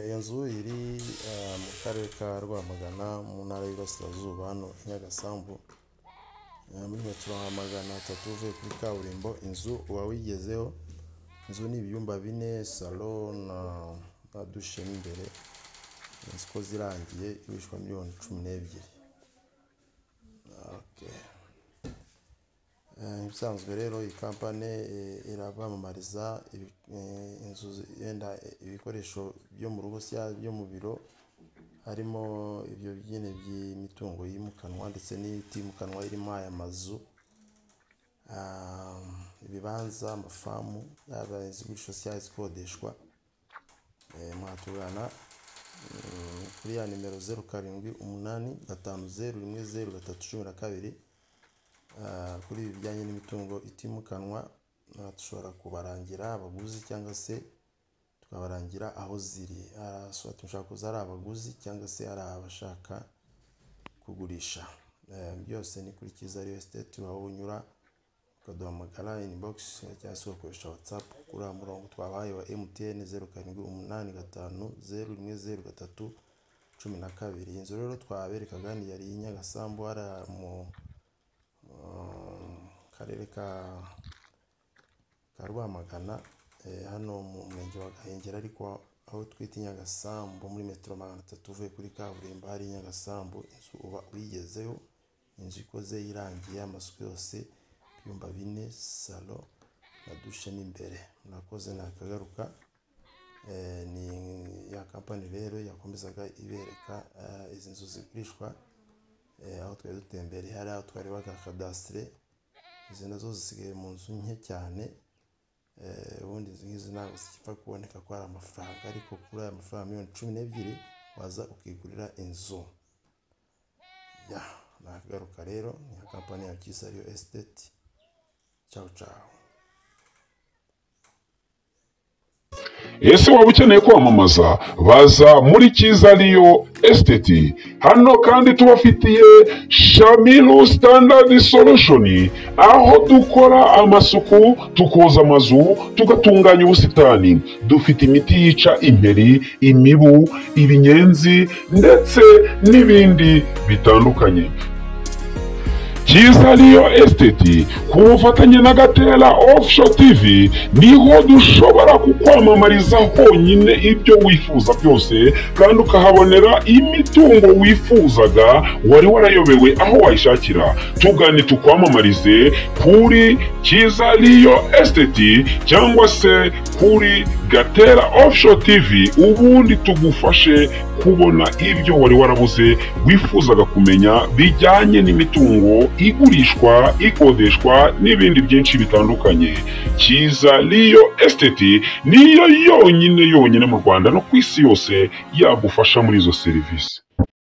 iyo nzu iri mu karere ka Rwamagana mu ntara y'Iburasirazuba hano i Nyagasambu muri metero nka magana atatu uvuye kuri kaburimbo inzu uba wigezeho inzu ni ibyumba bine salo na dushe mo imbere inzu uko zirangiye igurishwa miliyoni cumi n'ebyiri ibisanzwe rero iyi kampani irabamamariza inzu yenda ibikoresho byo mu rugo cyangwa byo mu biro harimo ibyo nyine by'imitungo yimukanwa ndetse n'itimukanwa irimo aya mazu ibibanza amafamu yaba izigurishwa cyangwa izikodeshwa mwatugana kuri ya nimero zeru karindwi umunani gatanu zeru rimwe zeru gatatu cumi na kabiri kuri ibi bijyanye n'imitungo itimukanwa dushobora kubarangira abaguzi cyangwa se tukabarangira aho ziri dushobora kuza ari abaguzi cyangwa se ari abashaka kugurisha byose ni kuri Kiza Real Estate aho unyura ukaduhamagara inibogisi cyangwa se ugakoresha watsapu kuri uwo murongo twabahaye wa MTN zeru karindwi umunani gatanu zeru rimwe zeru gatatu cumi na kabiri inzu rero twaberekaga ni yari i Nyagasambu hariya mu karere ka Rwamagana hano mu murenge wa Gahengeri ariko aho twita i Nyagasambu muri metero magana atatu uvuye kuri kaburimbo hari i Nyagasambu inzu uba uyigezeho inzu ikoze irangiye amasuku yose ibyumba bine salo na dushe mo imbere murakoze nakagaruka ni ya kampani rero yakomezaga ibereka izi nzu zigurishwa aho twari dutembereye hari aho twarebaga kadasitire izi nazo zisigaye mu nzu nke cyane ubundi izi ngizi ntabwo zikipfa kuboneka ko hari amafaranga ariko kuri aya mafaranga miliyoni cumi n'ebyiri waza ukigurira inzu ya nakagaruka rero ni ya kampani ya Kiza Real Estate cyawu cyawu ese waba ukeneye kwamamaza baza muri kiza riyo esiteti hano kandi tubafitiye shamiru sitandadi solushoni aho dukora amasuku tukoza amazu tugatunganya ubusitani dufite imiti yica imperi imibu ibinyenzi ndetse n'ibindi bitandukanye Kiza Real Estate ku bufatanye na Gatera Offshore TV niho dushobora kukwamamariza honyine ibyo wifuza byose kandi ukahabonera imitungo wifuzaga wari warayobewe aho wayishakira tugane tukwamamarize kuri Kiza Real Estate cyangwa se kuri Gatera Offshore TV ubundi tugufashe kubona ibyo wari warabuze wifuzaga kumenya bijyanye n'imitungo igurishwa ikodeshwa n'ibindi byinshi bitandukanye kiza riyo esiteti niyo yonyine yonyine mu rwanda no ku isi yose yagufasha muri izo serivisi